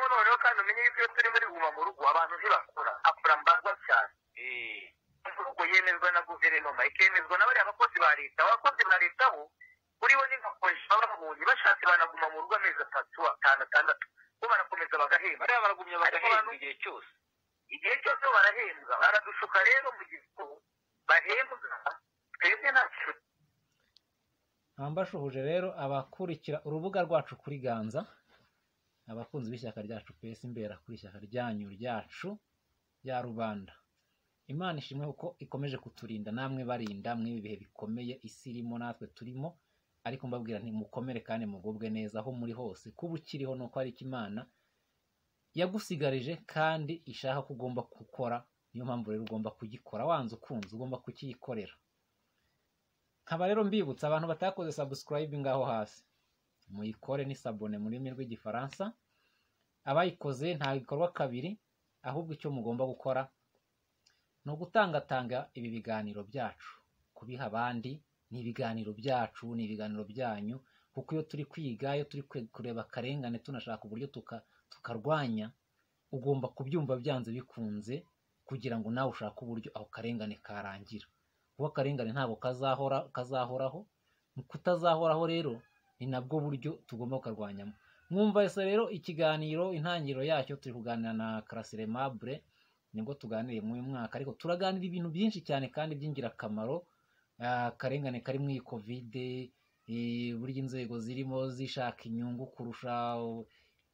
tumenye yuko iyo turi muri guma mu rugo abantu ntibakora akora mbarwa cyane imvugo yemezwa na guverinoma ikemezwa na bariya bakozi ba leta abakozi ba leta bo kuri bo ni nka polisi baba babonye bashatse banaguma mu rugo amezi atatu atanu atandatu bo barakomeza bagahemba bariya baragumye bagahembwa igihe cyose igihe cyose barahembwa baradushuka rero mu gihe ko bahembwa twebwe nta kintu mbashuhuje rero abakurikira urubuga rwacu kuri ganza abakunzi b'ishyaka ryacu pesi imbera kuri ishyaka ryanyu ryacu rya rubanda imana ishimwe kuko ikomeje kuturinda namwe barinda mw'ibi bihe bikomeye isi irimo natwe turimo ariko mbabwira ntimukomere kandi mugubwe neza aho muri hose kuba ukiriho ni uko ari iki imana yagusigarije kandi ishaka ko ugomba gukora niyo mpamvu rero ugomba kugikora wanze ukunze ugomba kukiyikorera nkaba rero mbibutsa abantu batakoze sabusikarayibe aho hasi muyikore ni sabone mu rurimi rw'igifaransa abayikoze nta gikorwa kabiri ahubwo icyo mugomba gukora ni ugutangatanga ibi biganiro byacu kubiha abandi ni ibiganiro byacu ni ibiganiro byanyu kuko iyo turi kwiga iyo turi kwe- kureba akarengane tunashaka uburyo tuka- tukarwanya ugomba kubyumva byanze bikunze kugira ngo nawe ushake uburyo ako karengane karangira kuba akarengane ntabwo kazahora kazahoraho mu kutazahoraho rero ni nabwo buryo tugomba kukarwanyamo mwumva ese rero ikiganiro intangiriro yacyo turi kuganira na karasire mabure nibwo tuganiriye muri uyu mwaka ariko turaganira ibintu byinshi cyane kandi by'ingirakamaro Ah, akarengane kari muri iyi kovide eh, burya inzego zirimo zishaka inyungu kurusha u-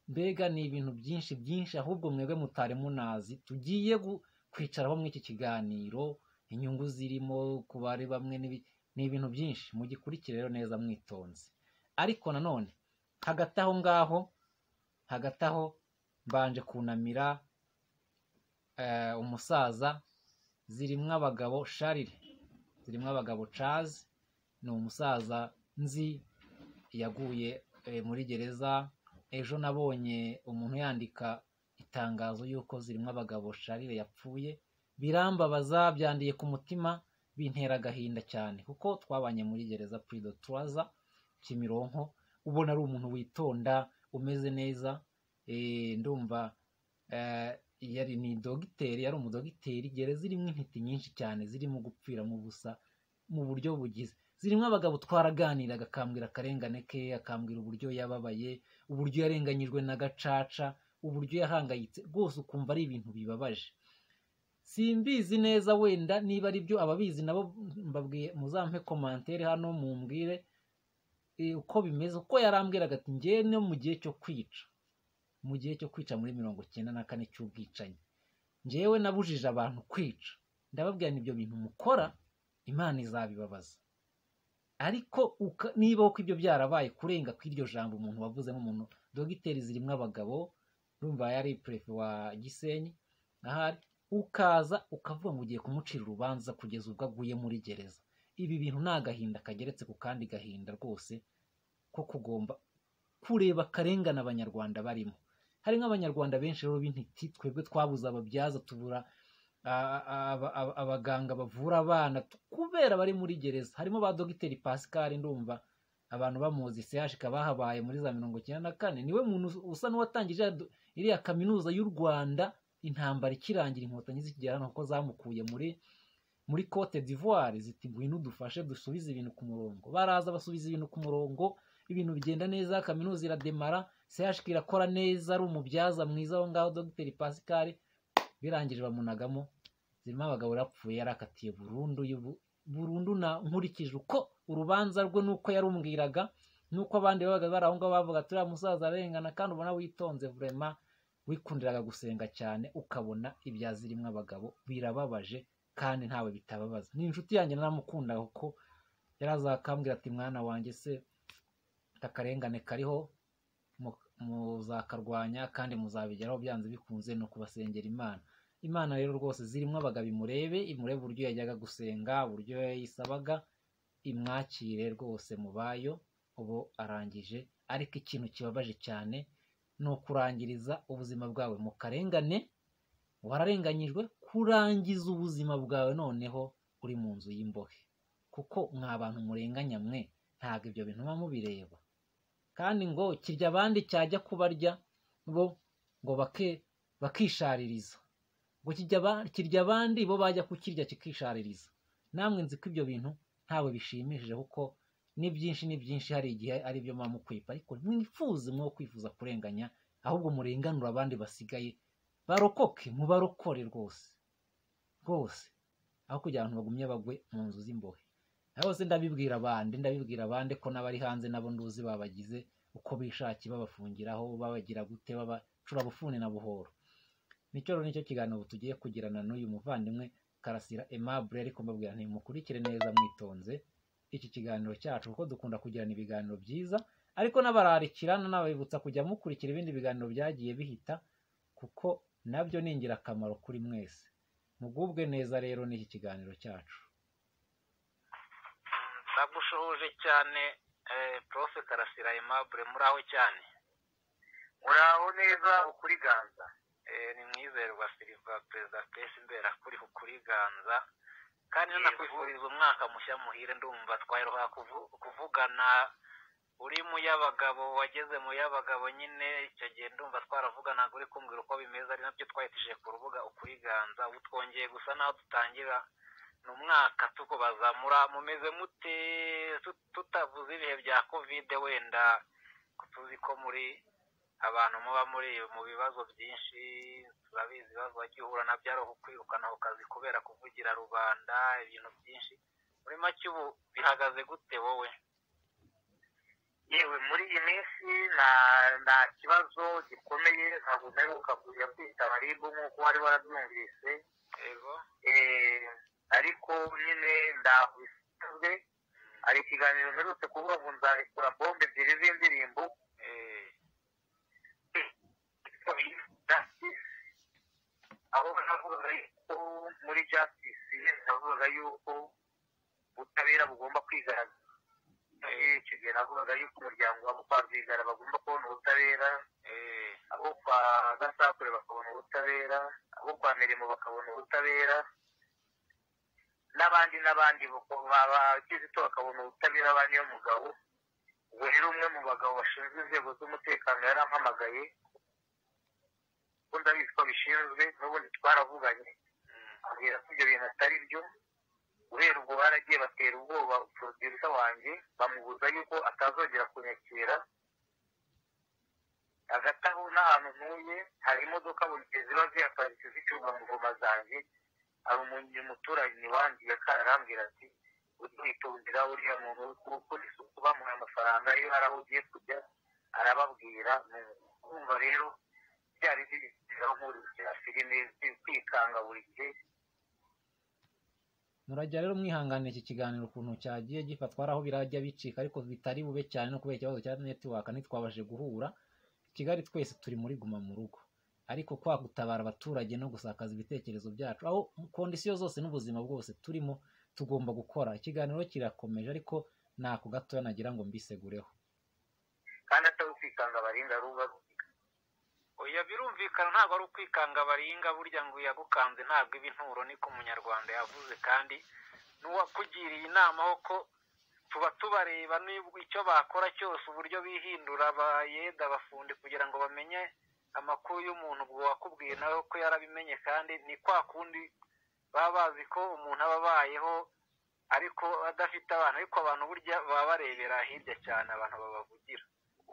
mbega ni ibintu byinshi byinshi ahubwo mwebwe mutari munazi tugiye gu- kwicaraho muri iki kiganiro inyungu zirimo ku bari bamwe n'ibi- ni ibintu byinshi mugikurikire rero neza mwitonze ariko nanone hagati aho ngaho hagati aho mbanje kunamira eh, umusaza zirimo abagabo sharire zirimo abagabo cazi ni umusaza nzi yaguye eh, muri gereza ejo nabonye umuntu yandika itangazo y'uko zirimo abagabo sharire yapfuye birambabaza byandiye ku mutima bintera agahinda cyane kuko twabanye muri gereza purido turaza kimironko ubona ari umuntu witonda umeze neza eh, ndumva eh, yari ni dogiteri yari umudogiteri gereza zirimo intiti nyinshi cyane zirimo gupfira mu busa mu buryo bugize zirimo abagabo twaraganiraga akambwira akarengane ke akambwira uburyo yababaye uburyo yarenganyijwe na gacaca uburyo yahangayitse rwose ukumva ari ibintu bibabaje simbizi neza wenda niba ari byo ababizi nabo mbabwiye muzampe komantere hano mumbwire eh, uko bimeze uko yarambwiraga ati ngewe no mu gihe cyo kwica mu gihe cyo kwica muri mirongo icyenda na kane cy'ubwicanyi njyewe nabujije abantu kwica ndababwira ni ibyo bintu mukora imana izabibabaza ariko uka- niba uko ibyo byarabaye kurenga kw'iryo jambo umuntu wavuzemo umuntu dogiteri zirimo abagabo urumva yari perefe wa gisenyi ahari ukaza ukavuga ngo ugiye kumucira urubanza kugeza ubwo aguye muri gereza ibi bintu ni agahinda kageretse ku kandi gahinda rwose ko kugomba kureba akarengane abanyarwanda barimo hari nk'abanyarwanda benshi rero b'intiti twebwe twabuze ababyaza tubura a- a- aba- aba- abaganga bavura abana tu- kubera bari muri gereza harimo ba dogiteri pascal ndumva abantu bamuzi sehashika bahabaye muri za mirongo icyenda na kane niwe muntu us- usa n'uwatangije ya do- iriya kaminuza y'u rwanda intambara ikirangira inkotanyi zikigera hano kuko zamukuye muri muri cote d'ivoire ziti ngwino udufashe dusubize ibintu ku murongo baraza basubiza ibintu ku murongo ibintu bigenda neza kaminuza irademara CHK irakora neza ari umubyaza mwiza aho ngaho dogiteri pascal birangije bamunagamo zirimo abagabo yarapfuye yarakatiye burundu y'ubu- burundu na nkurikije uko urubanza rwe n'uko yarumbwiraga n'uko abandi babaga bari aho ngaho bavuga turiya musaza arengana kandi ubona witonze vurema wikundiraga gusenga cyane ukabona ibya zirimo abagabo birababaje kandi ntawe bitababaza ni inshuti yanjye naramukundaga kuko yarazakambwira ati mwana wanjye se akarengane kariho mu- muzakarwanya kandi muzabigeraho byanze bikunze ni ukubasengera imana imana rero rwose zirimo abagabo imurebe imurebe uburyo yajyaga gusenga uburyo yayisabaga imwakire rwose mubayo ubu arangije ariko ikintu kibabaje cyane ni ukurangiriza ubuzima bwawe mu karengane wararenganyijwe kurangiza ubuzima bwawe noneho uri mu nzu y'imbohe kuko mwa bantu murenganya mwe ntabwo ibyo bintu muba mubireba kandi ngo kirya abandi cyajya kubarya bo ngo bake bakishaririza ngo kijya aba- kirya abandi bo bajya kukirya kikishaririza namwe nzi ko ibyo bintu ntawe bishimishije kuko ni byinshi ni byinshi hari igihe ari byo muba mukwipa ariko mwifuze mwo kwifuza kurenganya ahubwo murenganura abandi basigaye barokoke mubarokore rwose rwose aho kugira ngo bagumye bagwe mu nzu z'imbohe hose ndabibwira abandi ndabibwira abandi ko n'abari hanze nabo nduzi babagize uko bishakiye babafungiraho babagira gute babacura bufuni na buhoro nicyo rero nicyo kiganiro tugiye kugirana n'uyu muvandimwe karasira aimable ariko mbabwira ntimukurikire neza mwitonze iki kiganiro cyacu kuko dukunda kugirana ibiganiro byiza ariko n'abararikira n'ababibutsa kujya mukurikira ibindi biganiro byagiye bihita kuko nabyo ni ingirakamaro kuri mwese mugubwe neza rero n'iki kiganiro cyacu ndagushohoje cyane eh, prof karasira aimable muri aho cyane muraho neza ukuri ganza Eh, ni mwizerwa silva perezida pesi imbera kuri kuriganza kandi Yego. nanakwifuriza umwaka mushya muhire ndumva twaheruka kuvu- kuvugana uri mu y'abagabo wageze mu y'abagabo nyine icyo gihe ndumva twaravuganaga uri kumbwira uko bimeze ari nabyo twahitije ku rubuga ukuriganza ubu twongeye gusa n'aho dutangira ni umwaka tukubaza mura- mumeze mute tut- tutavuze ibihe bya kovide wenda tuzi ko muri abantu muba muri mu bibazo byinshi turabizi ibibazo wagiye uhura nabyo ari ukwirukana ku kazi kubera kuvugira rubanda ibintu byinshi muri make ubu bihagaze gute wowe yewe muri iyi minsi nta nta kibazo gikomeye ntabwo udaheruka kujya kwita baribu nk'uko wari warabyumvise yego Eh, ariko nyine ndabisanzwe hari ikiganiro mperutse kuvuga ngo nzarekura bombe ebyiri z'indirimbo eh, aho navugaga yuko muri justice navugaga yuko ubutabera bugomba kwigaragaza Eh, icyo gihe navugaga yuko umuryango wabo kwa Rwigara bagomba kubona ubutabera eh, abo kwa gasakure bakabona ubutabera abo kwa mirimo bakabona ubutabera n'abandi n'abandi bako- ba- ba- kizito bakabona ubutabera abandi yo mugabo ubwo rero umwe mu bagabo bashinzwe inzego z'umutekano yarampamagaye ko ndabizi ko bishinzwe n'ubundi twaravuganye mm, abwira ko ibyo bintu atari byo guhera ubwo baragiye batera ubwoba producer wanjye bamubuza yuko atazongera kunyakira hagati aho n'ahantu ntuye hari imodoka buri gihe ziba zihaparitse zicyuma mu ngoma zanjye hari umuntu umuturanyi wanjye yaka- arambwira ati ujye witondera uriya muntu kuko isuku bamuha amafaranga iyo hari aho ugiye kujya arababwira ni kumva rero byari bigeraho nk'urugero filime kwikanga buri gihe murajya rero mwihangana iki kiganiro ukuntu cyagiye gifatwa hari aho birajya bicika ariko bitari bube cyane no kubera ikibazo cya netiwaka ntitwabashije guhura kigali twese turi muri guma mu rugo ariko kwa gutabara abaturage no gusakaza ibitekerezo byacu aho mu kondisiyo zose n'ubuzima bwose turimo tugomba gukora ikiganiro kirakomeje ariko ntako gatoya nagira ngo mbisegureho kandi atari kwikanga abarinda ruba oya birumvikana ntabwo ari ukwikanga baringa burya ngo yagukanze ntabwo iba inturo niko umunyarwanda yavuze kandi n'uwakugiriye inama ho ko tuba tubareba n'ibwo icyo bakora cyose uburyo bihindura bayeda abafundi kugira ngo bamenye amakuru y'umuntu ubwo wakubwiye nawe ko yarabimenye kandi ni kwa kundi baba bazi ko umuntu aba abayeho ariko adafite abana ariko abantu burya baba barebera hirya cyane abantu babavugira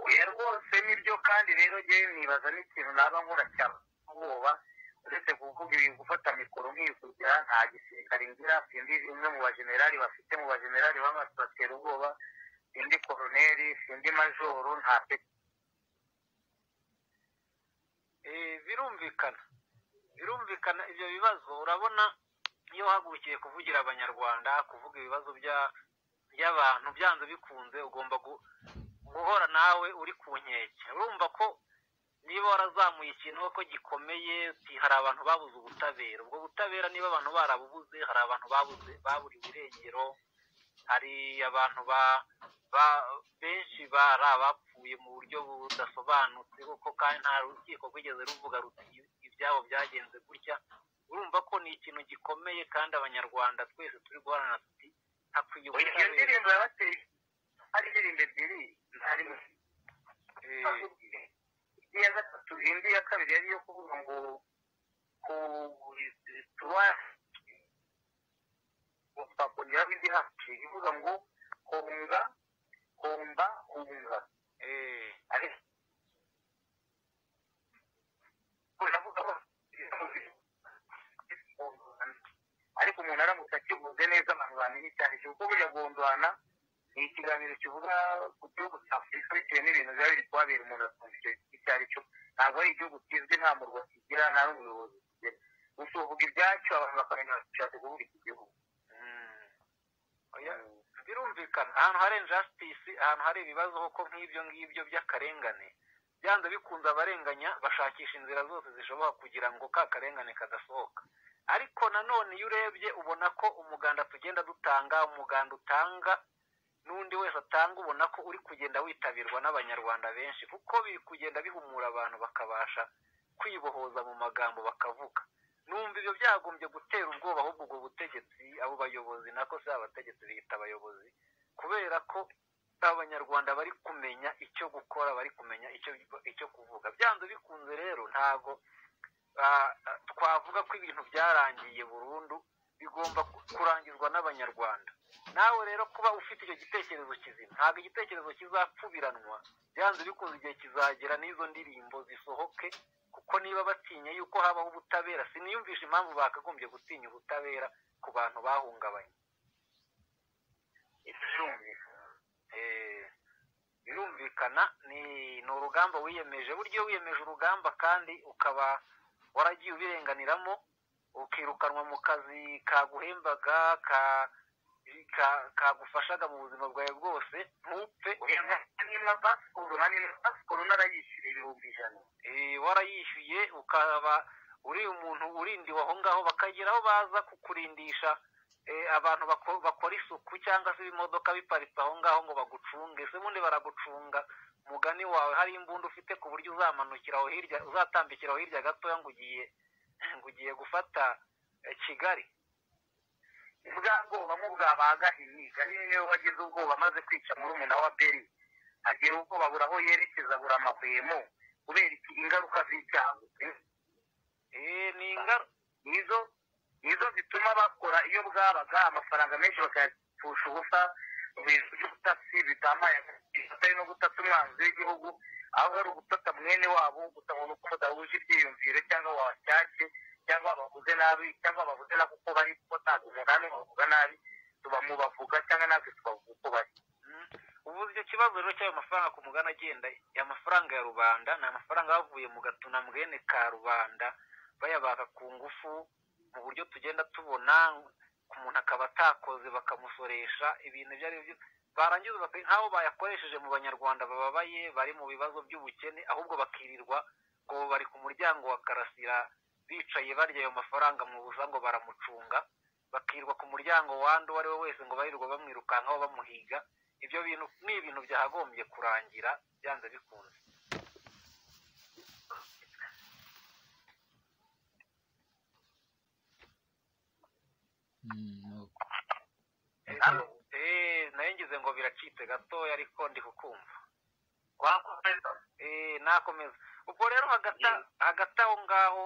oya rwose nibyo kandi rero njyewe nibaza n'ikintu naba nkora cyane ubwoba uretse kuvuga ibi gufata mikoro nkikugira nta gisirikare ngira sindi umwe mu bajenerali bafite mu bajenerali baba batera ubwoba sindi koroneri sindi majoro nta pe Eh, birumvikana birumvikana ibyo bibazo urabona iyo wahagurukiye kuvugira abanyarwanda kuvuga ibibazo bya- by'abantu byanze bikunze ugomba gu- guhora nawe uri ku nkeke urumva ko niba warazamuye ikintu ko gikomeye uti hari abantu babuze ubutabera ubwo butabera niba abantu barabubuze hari abantu babuze baburiwe irengero hari abantu ba ba benshi bari abapfuye mu buryo budasobanutse kuko kandi nta rukiko rwigeze ruvuga ruti ibyabo byagenze gutya urumva ko ni ikintu gikomeye kandi abanyarwanda twese turi guhorana tuti hakwiye oya iyo ubutabera ndirimbo yabateye hari indirimbo ebyiri ntari Eh, iya gatatu indi ya kabiri yari iyo kuvuga ngo ku tuwasi twakongeraho indi hafi ivuga ngo hunga humba hunga ariko ariko umuntu aramutse akivuze neza abantu bamenye cyane kuko burya gondwana ni ikiganiro kivuga ku gihugu cya afurika bitewe n'ibintu biba biri kuhabera umuntu akumva icyo icyo ari cyo ntabwo ari igihugu kizwi nta murwa kigira nta n'umuyobozi kigira gusa uvuga ibyacyo abantu bakamenya bashatse kuvuga iki gihugu birumvikana ahantu hari injasitisi ahantu hari ibibazo koko nk'ibyo ngibyo by'akarengane byanze bikunze abarenganya bashakisha inzira zose zishobora kugira ngo ka karengane kadasohoka ariko nanone iyo urebye ubona ko umuganda tugenda dutanga umuganda utanga n'undi wese atanga ubona ko uri kugenda witabirwa n'abanyarwanda benshi kuko biri kugenda bihumura abantu bakabasha kwibohoza mu magambo bakavuga numva ibyo byagombye gutera ubwoba ahubwo ubwo butegetsi abo bayobozi nako si abategetsi bita abayobozi kubera ko abanyarwanda bari kumenya icyo gukora bari kumenya icyo icyo kuvuga byanze bikunze rero ntabwo twavuga ko ibintu byarangiye burundu bigomba kurangizwa n'abanyarwanda nawe rero kuba ufite icyo gitekerezo kizima ntabwo igitekerezo kizapfubiranwa byanze bikunze igihe kizagera n'izo ndirimbo zisohoke kuko niba batinya yuko habaho ubutabera siniyumvisha impamvu bakagombye gutinya ubutabera ku bantu bahungabanye birumvikana ni urugamba wiyemeje buryo wiyemeje urugamba kandi ukaba waragiye ubirenganiramo ukirukanwa mu kazi kaguhembaga kagufashaga mu buzima bwawe bwose ntupfe niba pasikoro hano pasikoro narayishyuye ibihumbi ijana warayishyuye ukaba uri umuntu urindiwe aho ngaho bakagira aho baza kukurindisha abantu bakora isuku cyangwa se ibimodoka biparitse aho ngaho ngo bagucunge se ubundi baragucunga umugani wawe hari imbunda ufite ku buryo uzamanukiraho hirya uzatambikiraho hirya gatoya ngo ugiye ngo ugiye gufata kigali bwa bwoba nk'ubwabaga imyiga niyo wagize ubwoba amaze kwica muri umuna wa beri agira ubwoba abura aho yerekeza abura amahwemo kubera ingaruka z'icyago ni ingaruka nizo nizo zituma bakora iyo bwabaga amafaranga menshi bakayapfusha ubusa mu bintu by'ubutasi bitambaye atari no gutata umwanzi w'igihugu aho ari ugutata mwene wabo gusa ngo uko mudahuje ibyiyumviro cyangwa wacyashye cyangwa bavuze nabi cyangwa bavuze na kuko bari kuko ntabwo namwe bavuga nabi tuba mu bavuga cyangwa natwe tubavuga uko bari ubu icyo kibazo rero cy'ayo mafaranga ku mugana agenda amafaranga ya rubanda ni amafaranga yavuye mu gatuna mwene ka rubanda bayabaka ku ngufu mu buryo tugenda tubona ku muntu akaba atakoze bakamusoresha ibintu ibyo ari byo barangiza nk'aho bayakoresheje mu banyarwanda bababaye bari mu bibazo by'ubukene ahubwo bakirirwa ngo bari ku muryango wa karasira bicaye barya ayo mafaranga mu busa ngo baramucunga bakirwa ku muryango wandi uwo ari we wese ngo barirwa bamwirukankaho bamuhiga ibyo bintu ni ibintu byakagombye kurangira byanze bikunze nayo ngize ngo biracitse gatoya ariko ndi kukumva wakomeza nakomeza ubwo rero hagati aho ngaho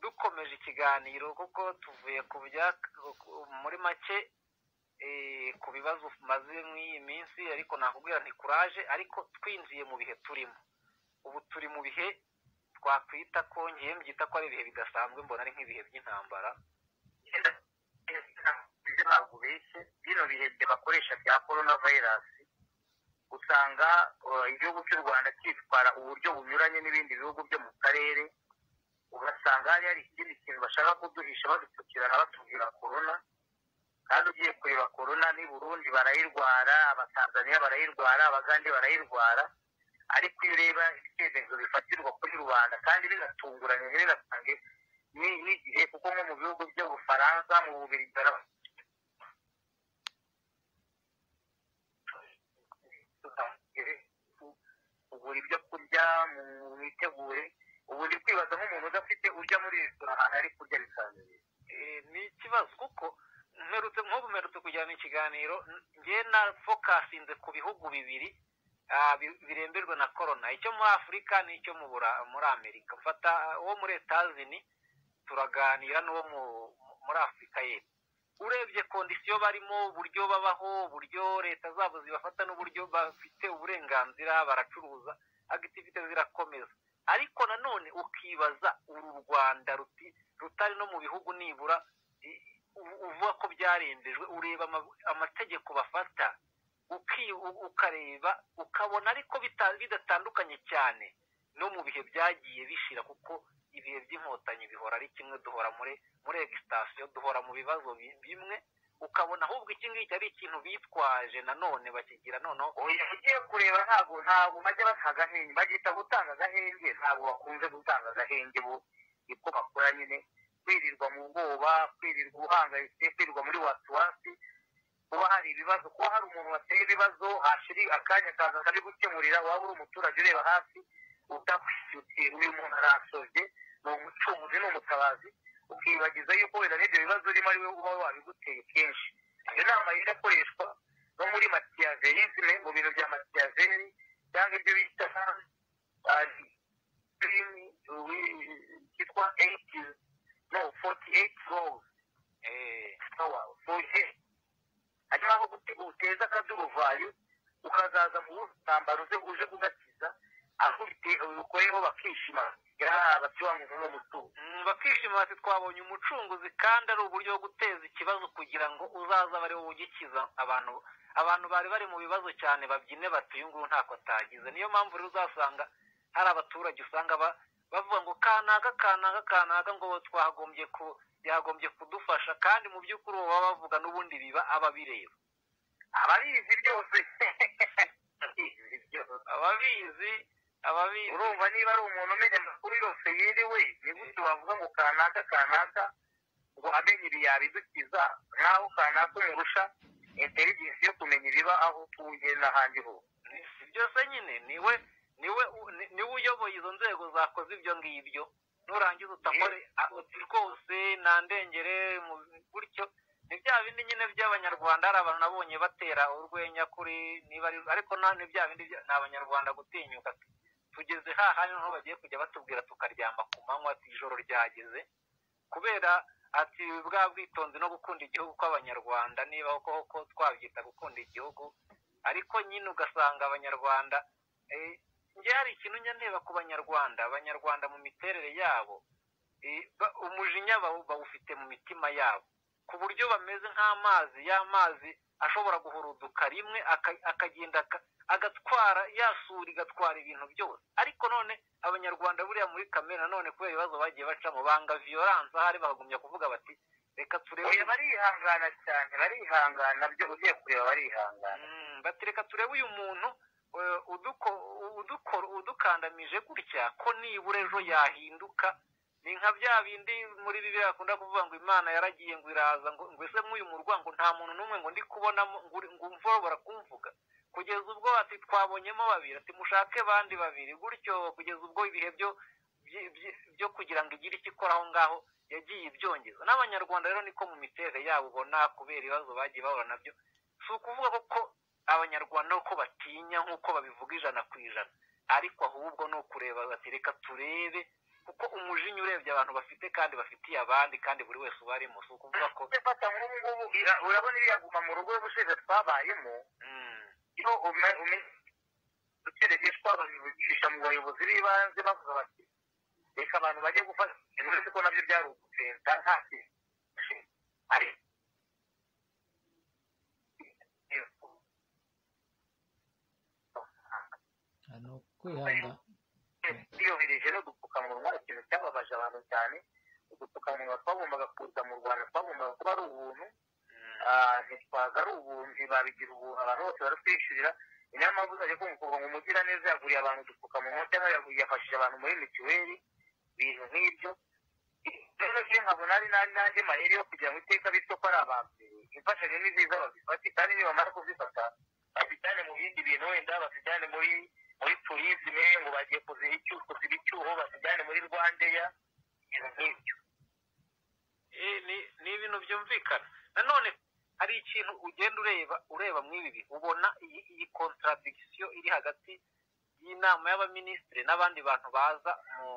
dukomeje ikiganiro kuko tuvuye ku bya muri make ku bibazo maze mw'iyi minsi ariko nakubwira ntikuraje ariko twinjiye mu bihe turimo ubu turi mu bihe twakwita ko ngiye mbyita ko ari ibihe bidasanzwe mbona ari nk'ibihe by'intambara ntabwo ubeshye bino bihe bakoresha bya korona vayirasi usanga igihugu cy'u rwanda cyitwara uburyo bunyuranye n'ibindi bihugu byo mu karere ugasanga hari hari ikindi kintu bashaka kuduhisha badupfukirana batubwira korona kandi ugiye kureba korona n'i burundi barayirwara abatanzaniya barayirwara abagande barayirwara ariko iyo ureba ibitekerezo bifatirwa kuri rubanda kandi binatunguranye ntibinasange n'igihe kuko nko mu bihugu by'ubufaransa mu bubiri ugura ibyo kurya mu mitegure ubu uri kwibaza nk'umuntu udafite ujya muri resitora ahantu ari kurya bisanzuye ni ikibazo kuko mperutse nk'ubu mperutse kujyana ikiganiro ngewe na fokasinze ku bihugu bibiri biremberwa na korona icyo muri afurika n'icyo muri amerika mfata uwo muri etazini turaganira n'uwo muri afurika y'epfo urebye kondisiyo barimo uburyo babaho uburyo leta zabo zibafata n'uburyo bafite uburenganzira baracuruza agitivite zirakomeza ariko nanone ukibaza uru rwanda rutari no mu bihugu nibura uvuga ko byarembejwe ureba amategeko bafata ukareba ukabona ariko bidatandukanye cyane no mu bihe byagiye bishira kuko ibihe by'inkotanyi bihora ari kimwe duhora muri muri egisitasiyo duhora mu bibazo bimwe ukabona ahubwo iki ngiki ari ikintu bitwaje nanone bakigira noneho ugiye kureba ntabwo ntabwo bajya bata agahenge bagihita gutanga agahenge ntabwo bakunze gutanga agahenge bo niko bakora nyine kwirirwa mu bwoba kwirirwa uhangayitse kwirirwa muri wasiwasi kuba hari ibibazo kuba hari umuntu wateye ibibazo hashiri akanya akaza akabi gukemurira waba uri umuturage ureba hasi utakwishyukiye uyu muntu arasobye ni umucunguzi ni umutabazi ukibagiza yuko wenda n'ibyo bibazo urimo ari we uba wabiguteye kenshi iyo nama yenda akoreshwa no muri matiyaveyizime mu bintu bya matiyaveri cyangwa ibyo bita sirimi cyitwa eyiti no foti eyiti rozi foti hanyuma aho uteza akaduruvayo ukazaza mu butambaro uze uje kugakiza aho ubikoreyeho bakishima bakishima bati twabonye umucunguzi kandi ari uburyo bwo guteza ikibazo kugira ngo uzaza bari wowe ugikiza abantu abantu bari bari mu bibazo cyane babyine bati uyu nguyu ntako atagize niyo mpamvu rero uzasanga hari abaturage usanga bavuga ngo kanaga kanaga kanaga ngo twagombye ku yagombye kudufasha kandi mu by'ukuri uwo baba bavuga n'ubundi biba ababireba ababizi byose ababizi ababizi urumva niba ari umuntu umenya amakuru yose yiriwe ni gute wavuga ngo kanaka kanaka ngo amenye ibi yabidukiza nkaho kanaka umurusha interigensi yo kumenya ibiba aho utuye n'ahandi hose byose nyine niwe niwe niwe uyoboye izo nzego zakoze ibyo ngibyo nurangiza utakore rwose nta ndengere gutyo ni bya bindi nyine by'abanyarwanda hari abantu nabonye batera urwenya kuri niba ariko ni bya bindi ni abanyarwanda gutinyuka tugeze haha niho bagiye kujya batubwira tukaryama ku manywa ijoro ryageze kubera ati bwa bwitonzi no gukunda igihugu kw'abanyarwanda niba koko twabyita gukunda igihugu ariko nyine ugasanga abanyarwanda njye hari ikintu njya ndeba ku banyarwanda abanyarwanda mu miterere yabo umujinya bawufite mu mitima yabo ku buryo bameze nk'amazi y'amazi ashobora guhuruduka rimwe akagenda agatwara yasura igatwara ibintu byose ariko none abanyarwanda buriya muri kamere nanone kubera ibibazo bagiye bacamo banga viyoranse ahari bakagumya kuvuga bati reka turebe barihangana cyane barihangana byo ugiye kureba barihangana bati reka turebe uyu muntu udukandamije gutya ko nibura ejo yahinduka ni nka bya bindi muri bibiri bakunda kuvuga ngo imana yaragiye ngo iraza ngo ese nk'uyu murwa ngo nta muntu n'umwe ngo ndi kubonamo ngo umvobora kumvuga kugeza ubwo ati twabonyemo babiri ati mushake bandi babiri gutyo kugeza ubwo ibihe byo byo kugira ngo igire icyo ikora aho ngaho yagiye ibyongeza n'abanyarwanda rero niko mu miterere yabo ubona kubera ibibazo bagiye bahura nabyo si ukuvuga ko abanyarwanda uko batinya nk'uko babivuga ijana ku ijana ariko ahubwo ni ukureba bati reka turebe kuko umujinya urebye abantu bafite kandi bafitiye abandi kandi buri wese uba arimo si ukuvuga ko ufata nk'ubu ngubu urabona iriya guma mu rugo y'ubushize twabayemo iyo umenye ukerejeshwa babicisha mu bayobozi b'ibanze bavuga bati reka abantu bajye gufata uretse ko nabyo byari ugutenta nta kintu ni ukwihanga twiyohereje n'udupfukamunwa ikintu cyababaje abantu cyane udupfukamunwa twagombaga kuza mu rwanda twagombaga kuba ari ubuntu ntitwaza ari ubuntu babigira ubuntu abantu bose baratwishyurira ni nayo mpamvu uzajya kumva ngo umugiraneza yaguriye abantu udupfukamunwa cyangwa yafashije abantu muri mituweli ibintu nk'ibyo rero iyo nkabona ari n'andi mayeri yo kugira ngo iteka bityo ko ari abambere imfashanyo ni nziza babifate kandi nibamara kuzifata bazijyane mu bindi bintu wenda bazijyane muri muri turizime ngo bagiye kuziha icyuho kuziba icyuho bazijyane muri rwandeya ibintu nk'ibyo ni ibintu byumvikana nanone hari ikintu ugenda ureba ureba mu ibi ubona iyi iyi kontaradikisiyo iri hagati y'inama y'abaminisitiri n'abandi bantu baza mu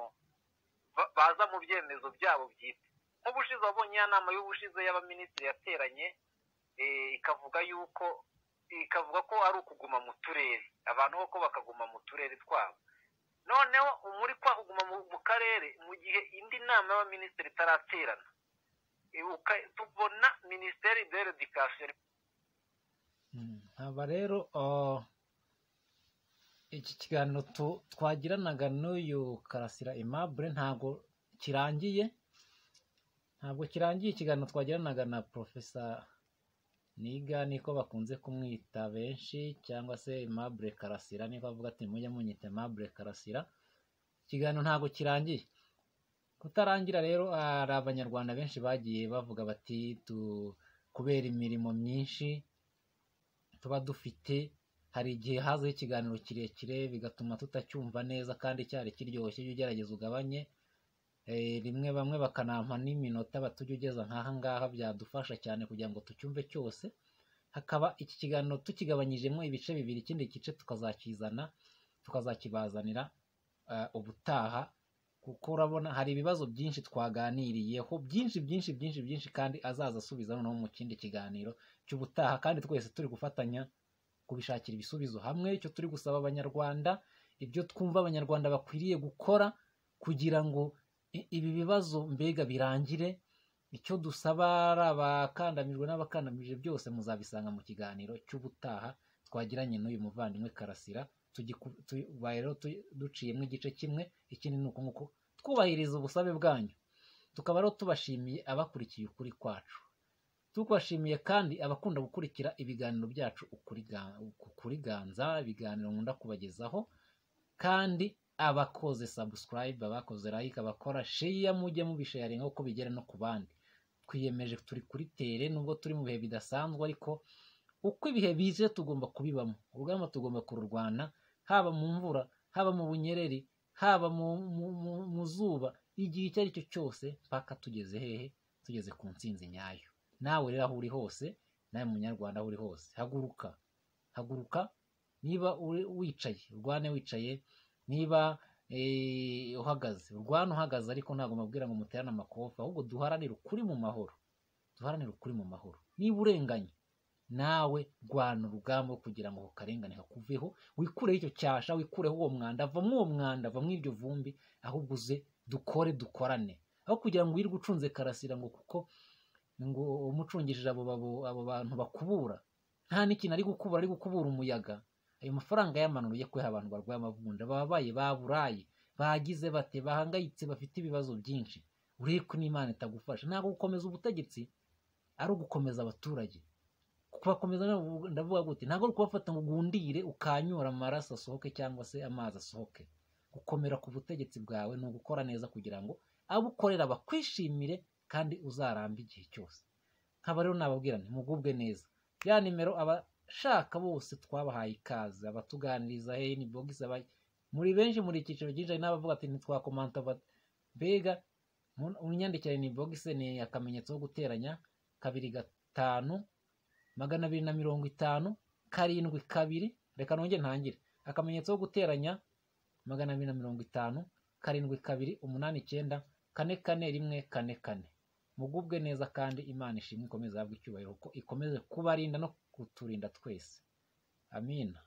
ba- baza mu byemezo byabo bwite nk'ubushize wabonye ya nama y'ubushize y'abaminisitiri yateranye eh, ikavuga yuko ikavuga ko ari ukuguma mu turere abantu koko bakaguma mu turere twabo noneho muri kwa kuguma mu- mu karere mu gihe indi nama y'abaminisitiri itaraterana ibuka tubona minisiteri de redikasiyo Mm, aba rero ah, iki kiganiro tu- twagiranaga n'uyu karasira aimable ntabwo kirangiye ntabwo kirangiye ikiganiro twagiranaga na profesa niga niko bakunze kumwita benshi cyangwa se aimable karasira niko bavuga ati mujye munyita aimable karasira ikiganiro ntabwo kirangiye kutarangira rero hari abanyarwanda benshi bagiye bavuga bati tu kubera imirimo myinshi tuba dufite hari igihe hazaho ikiganiro kirekire bigatuma tutacyumva neza kandi cyari kiryoshye iyo ugerageza ugabanye Eh, rimwe bamwe bakanampa n'iminota batujya ugeza nk'aha ngaha byadufasha cyane kugira ngo tucyumve cyose hakaba iki kiganiro tukigabanyijemo ibice bibiri ikindi gice tukazakizana tukazakibazanira eh, ubutaha kuko urabona hari ibibazo byinshi twaganiriyeho byinshi byinshi byinshi byinshi kandi azaza asubiza noneho mu kindi kiganiro cy'ubutaha kandi twese turi gufatanya kubishakira ibisubizo hamwe icyo turi gusaba abanyarwanda ibyo twumva abanyarwanda bakwiriye gukora kugira ngo i- ibi bibazo mbega birangire icyo dusaba ari abakandamijwe n'abakandamije byose muzabisanga mu kiganiro cy'ubutaha twagiranye n'uyu muvandimwe karasira tugiku- tubaye rero tu- duciyemo igice kimwe ikindi ni uko nguko twubahiriza ubusabe bwanyu tukaba rero tubashimiye abakurikiye ukuri kwacu tubashimiye kandi abakunda gukurikira ibiganiro byacu ukuri ga- ku- kuri ganza ibiganiro nkunda kubagezaho kandi abakoze subscribe abakoze like abakora share mujye mubisharinga kuko bigera no ku bandi twiyemeje turi kuri tere nubwo turi mu bihe bidasanzwe ariko uko ibihe bize tugomba kubibamo urugamba tugomba kururwana haba mu mvura haba mu bunyereri haba mu, mu, mu, mu zuba igihe icyo ari cyo cyose mpaka tugeze hehe tugeze ku ntsinzi nyayo nawe rero aho uri hose nawe munyarwanda aho uri hose haguruka haguruka niba uri- wicaye urwane wicaye niba eh, uhagaze urwane uhagaze ariko ntabwo mubwira ngo muterane amakofe ahubwo duharanire ukuri mu mahoro duharanire ukuri mu mahoro niba urenganye nawe rwana urugamba rwo kugira ngo ako karengane kakuveho wikureho icyo cyasha wikureho uwo mwanda va muri uwo mwanda va muri iryo vumbi ahubwo uze dukore dukorane aho kugira ngo wirirwe ucunze karasira ngo kuko ngo umucungishije abo babo- abo bantu bakubura nta n'ikintu ari gukubura ari gukubura umuyaga ayo mafaranga yamanuye kubera abantu barwaye amavunja bababaye baburaye bagize bate bahangayitse bafite ibibazo byinshi urebe ko n'imana itagufasha ntabwo gukomeza ubutegetsi ari ugukomeza abaturage kubakomeza nabo- ndavuga gute ntabwo ari ukubafata ngo ugundire ukanyura amaraso asohoke cyangwa se amazi asohoke gukomera ku butegetsi bwawe ni ugukora neza kugira ngo abukorera bakwishimire kandi uzarambe igihe cyose nkaba rero nababwira nti mugubwe neza ya nimero abashaka bose twabahaye ikaze abatuganiriza hey ni bogisi aba- muri benshi muri icyiciro byinshi hari n'abavuga ati ntitwakomanta ba- mbega mu- unyandikire ni bogisi ni akamenyetso ko guteranya kabiri gatanu magana abiri na mirongo itanu karindwi kabiri reka nongere ntangire akamenyetso ko guteranya magana abiri na mirongo itanu karindwi kabiri umunani icyenda kane kane rimwe kane kane mugubwe neza kandi imana ishimwe ikomeze ahabwe icyubahiro kuko ikomeze kubarinda no kuturinda twese amina